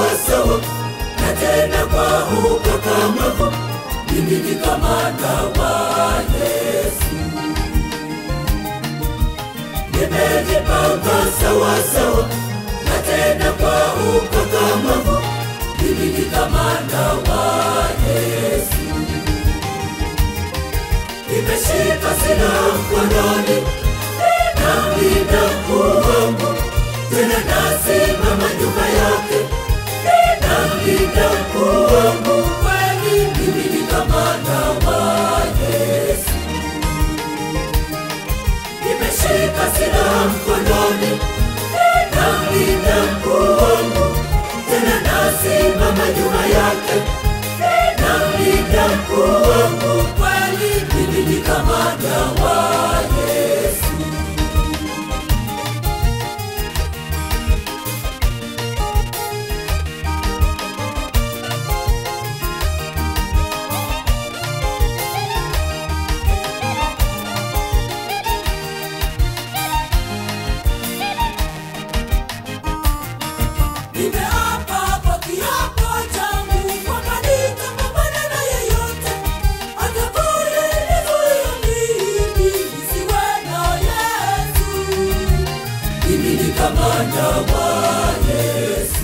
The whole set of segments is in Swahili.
sawasawa na tena kwa ukakamavu mimi ni kamanda wa yesu nimejipanga sawasawa na tena kwa ukakamavu mimi ni kamanda wa yesu nimeshika silaha mkononi ninalinda wangu tena nasimama nyuma yake ninalinda wangu kweli mimi ni kamanda wa yesu nimeshika silaha mkononi ninalinda wangu tena nasimama nyuma yake ninalinda wangu kweli mimi ni kamanda wa yesu Nimeapa kwa kiapo changu kwamba nitapambana na yeyote atakayenizuia mimi nisiwe na Yesu. Mimi ni kamanda wa Yesu.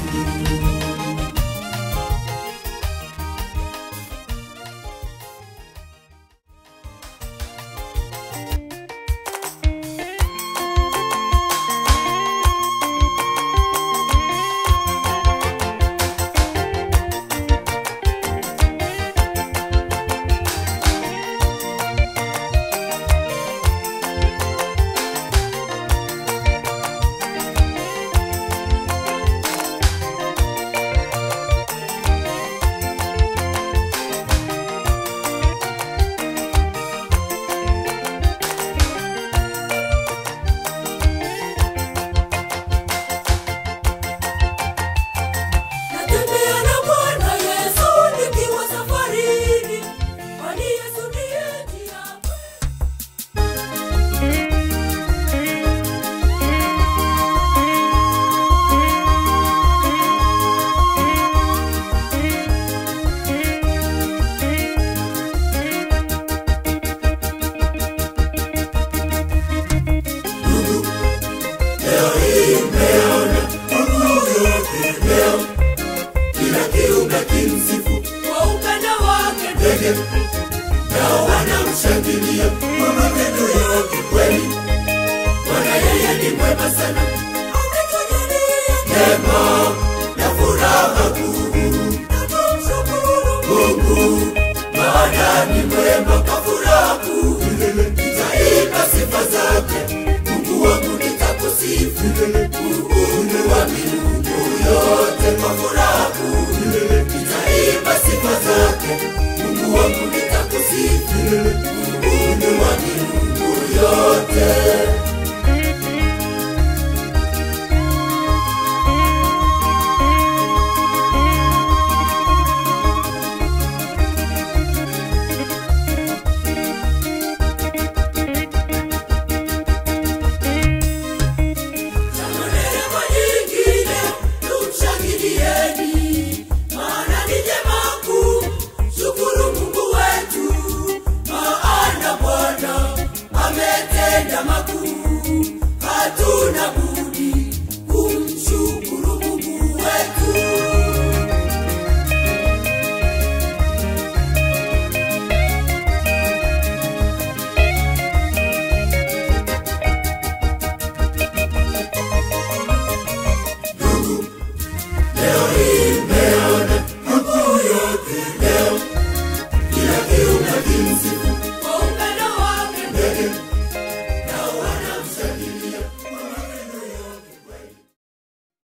Natembea na Bwana Yesu nikiwa safarini, kwani Yesu ndiye njia. Leo hii mmeona Mungu yote leo, kila kiumbe kimsifu kwa upendo wake. Ndege nao wanamshangilia kwa matendo yake kweli. Bwana yeye ni mwema sana, ametujalia neema na furaha kuu. Na tumshukuru Mungu, maana ni mwema kwa furaha kuu. Nitaimba sifa zake, Mungu wangu nitakusifu.